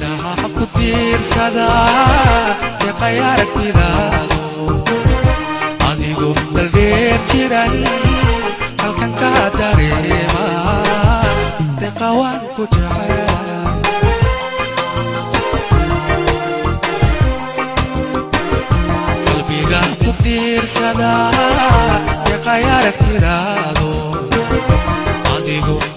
indhaha ku tiirsada deeqay aragtidaado adigu daldheer jiran halkan ka dareema deeqa waan ku jecel qalbiga ku tiirsada deeqay aragtidaado adigu